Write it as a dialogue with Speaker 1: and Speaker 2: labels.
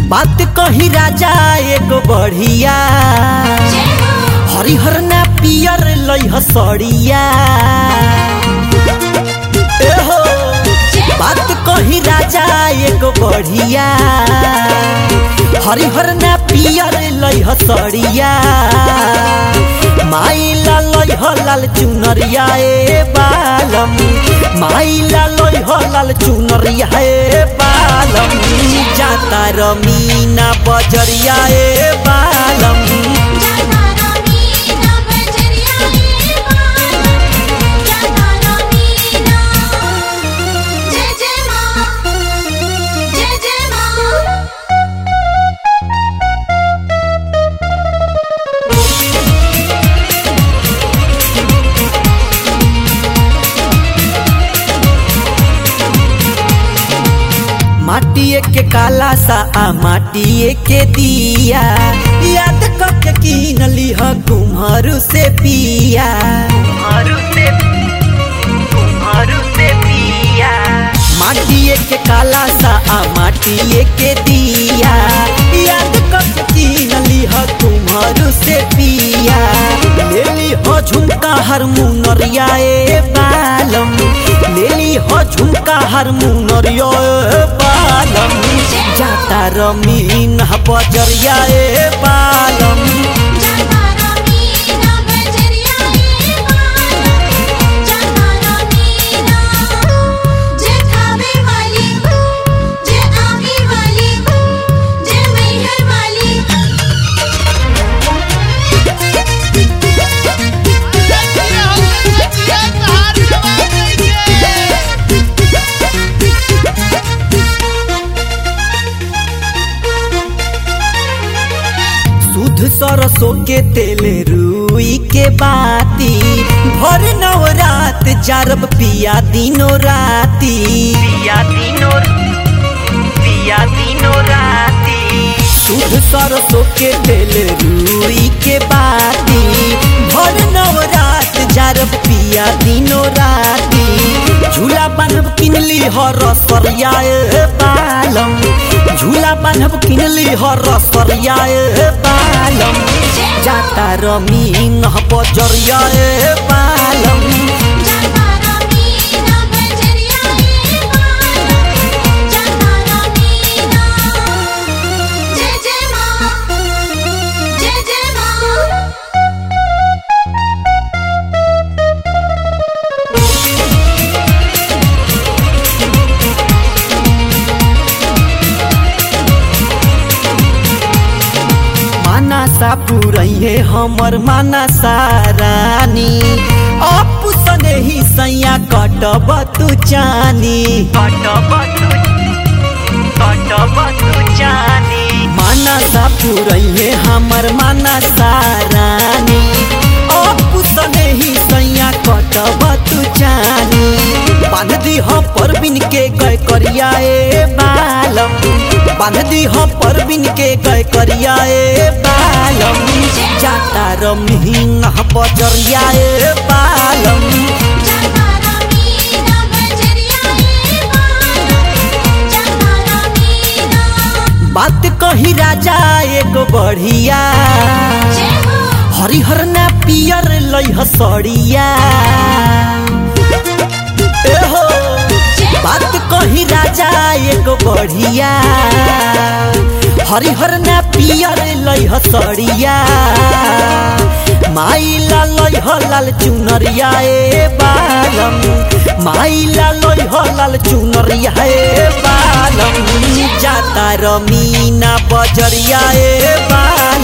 Speaker 1: बात कही राजा एगो बढ़िया हरिहर ना पियर लइह सड़िया एहो बात कही राजा एगो बढ़िया हरिहर ना पियर लइह सड़िया माइला लइह लाल चुनरिया ए बालम माइला लइह लाल चुनरिया ए बालम जाता रमीना बजरिया ए बालम
Speaker 2: जय जय माँ जय जय माँ
Speaker 1: माटिए के काला सा आ माटिए के दिया याद करके कीन लिह कुम्हरू से पिया कुम्हरू से कुम्हरू से पिया माटिए के काला सा आ माटिए के दिया याद करके कीन लिह कुम्हरू से पिया ले लिह झुमका हारमोनिया ए बालम ले लिह झुमका हारमोनिया ए बालम जाता रमीन बजरिया ए बालम
Speaker 2: जाता रमीना बजरिया ए बालम जाता रमीना जय खावे वाली जय आवे वाली जय मैहर वाली
Speaker 1: शुद्ध सरसों के तेल रुई के बाती भर नवरात जारब पिया दिनो राती पिया दिनो पिया दिनो राती शुद्ध सरसों के तेल रुई के बाती भर नवरात जारब पिया दिनो राती झूला बांधब किनली हर रसरिया ए बालम झूला बांधब किनली हर रसरिया ए बालम जाता रमीन बजरिया ए बालम
Speaker 2: जाता रमीना बजरिया ए बालम जाता रमीना जय जय माँ जय जय माँ
Speaker 1: माना सा पुरैहे हमर माना सारानी अपु सने ही सैया कटब तू चानी कटब तू कटब तू चानी माना सा पुरैहे हमर माना सारानी अपु सने ही सैया कटब तू चानी बांध दी हो परबिन के गय करिया ए बालम बांध दी हो परबिन के गय करिया ए बालम जाता रमीन बजरिया ए बालम
Speaker 2: जाता रमीना बजरिया ए बालम जाता रमीना
Speaker 1: बात कही राजा एगो बढ़िया
Speaker 2: जय हो
Speaker 1: हरिहर ना पियर लइह सड़िया एहो बात कही राजा एगो बढ़िया हरिहर ना पियर लइह सड़िया माइला लइह लाल चुनरिया ए बालम माइला लइह लाल चुनरिया ए बालम जाता रमीना बजरिया ए बालम